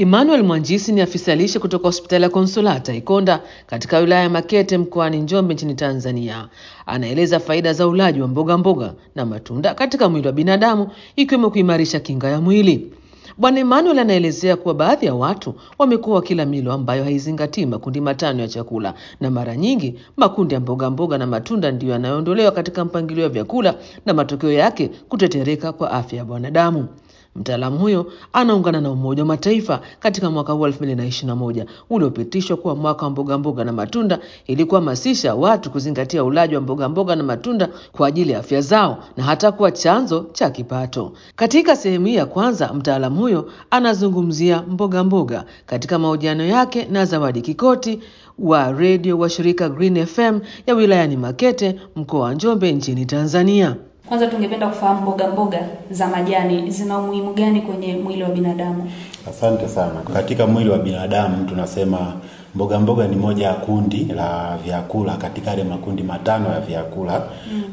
Emmanuel Mwanjisi ni afisa lishe kutoka hospitali ya Konsolata Ikonda katika wilaya ya Makete mkoani Njombe nchini Tanzania. Anaeleza faida za ulaji wa mboga mboga na matunda katika mwili wa binadamu ikiwemo kuimarisha kinga ya mwili. Bwana Emmanuel anaelezea kuwa baadhi ya watu wamekuwa wakila milo ambayo haizingatii makundi matano ya chakula, na mara nyingi makundi ya mboga mboga na matunda ndiyo yanayoondolewa katika mpangilio wa vyakula na matokeo yake kutetereka kwa afya ya wanadamu. Mtaalamu huyo anaungana na Umoja wa Mataifa katika mwaka huu 2021 uliopitishwa kuwa mwaka wa mboga mboga na matunda ili kuhamasisha watu kuzingatia ulaji wa mboga mboga na matunda kwa ajili ya afya zao na hata kuwa chanzo cha kipato. Katika sehemu hii ya kwanza, mtaalamu huyo anazungumzia mboga mboga katika mahojiano yake na Zawadi Kikoti wa redio wa shirika Green FM ya wilayani Makete, mkoa wa Njombe, nchini Tanzania. Kwanza tungependa kufahamu mboga mboga za majani zina umuhimu gani kwenye mwili wa binadamu? Asante sana. Katika mwili wa binadamu tunasema mboga mboga ni moja ya kundi la vyakula katika yale makundi matano ya vyakula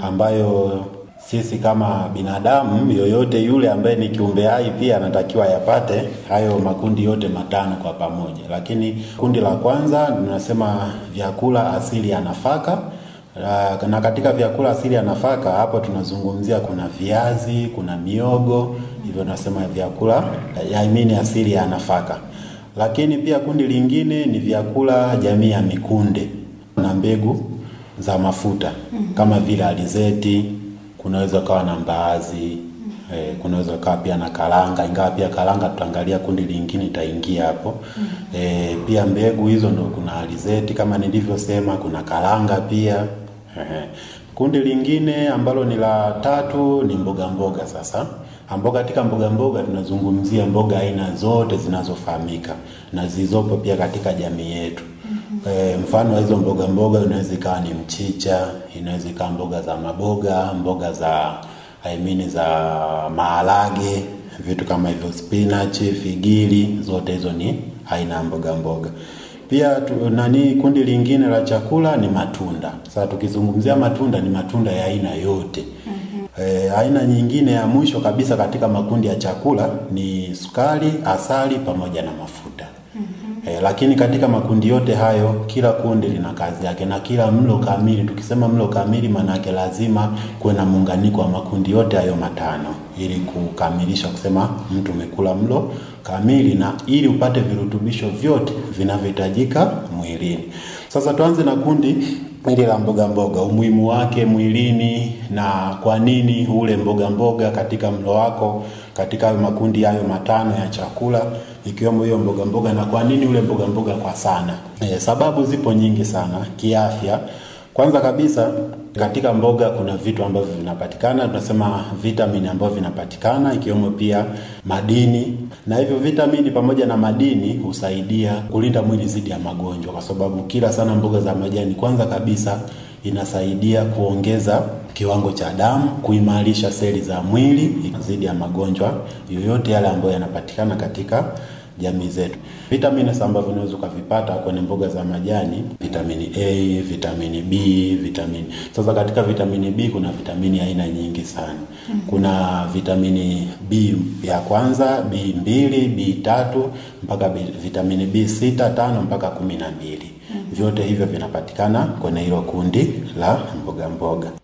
ambayo sisi kama binadamu yoyote yule ambaye ni kiumbe hai pia anatakiwa yapate hayo makundi yote matano kwa pamoja. Lakini kundi la kwanza tunasema vyakula asili ya nafaka Uh, na katika vyakula asili ya nafaka hapo tunazungumzia kuna viazi, kuna miogo, hivyo tunasema vyakula I mean asili ya nafaka. Lakini pia kundi lingine ni vyakula jamii ya mikunde na mbegu za mafuta kama vile alizeti, kunaweza kawa na mbaazi, eh, kunaweza kawa pia na karanga, ingawa pia karanga tutaangalia kundi lingine itaingia hapo. Eh, pia mbegu hizo ndo kuna alizeti kama nilivyosema, kuna karanga pia. Ehe. Kundi lingine ambalo ni la tatu ni mboga mboga sasa ambao katika mboga mboga tunazungumzia mboga aina zote zinazofahamika na zilizopo pia katika jamii yetu. E, mfano wa hizo mboga mboga inaweza ikawa ni mchicha, inaweza ikawa mboga za maboga, mboga za I mean za maharage, vitu kama hivyo spinach, figili, zote hizo ni aina ya mboga mboga. Pia tu, nani kundi lingine la chakula ni matunda. Sasa tukizungumzia matunda ni matunda ya aina yote. E, aina nyingine ya mwisho kabisa katika makundi ya chakula ni sukari, asali pamoja na mafuta. E, lakini katika makundi yote hayo kila kundi lina kazi yake na kila mlo kamili. Tukisema mlo kamili, maana yake lazima kuwe na muunganiko wa makundi yote hayo matano ili kukamilisha kusema mtu umekula mlo kamili na ili upate virutubisho vyote vinavyohitajika mwilini. Sasa tuanze na kundi hili la mboga mboga, umuhimu wake mwilini na kwa nini ule mboga mboga katika mlo wako katika hayo makundi hayo matano ya chakula ikiwemo hiyo mboga mboga, na kwa nini ule mboga mboga kwa sana. E, sababu zipo nyingi sana kiafya. Kwanza kabisa katika mboga kuna vitu ambavyo vinapatikana, tunasema vitamini ambavyo vinapatikana ikiwemo pia madini, na hivyo vitamini pamoja na madini husaidia kulinda mwili dhidi ya magonjwa, kwa sababu kila sana mboga za majani, kwanza kabisa inasaidia kuongeza kiwango cha damu, kuimarisha seli za mwili dhidi ya magonjwa yoyote yale ambayo yanapatikana katika jamii zetu. Vitamini ambavyo unaweza ukavipata kwenye mboga za majani, vitamini A, vitamini B, vitamini. Sasa katika vitamini B kuna vitamini aina nyingi sana. Kuna vitamini B ya kwanza, B mbili, B tatu mpaka B, vitamini B sita, tano mpaka kumi na mbili. Vyote hivyo vinapatikana kwenye hilo kundi la mboga mboga.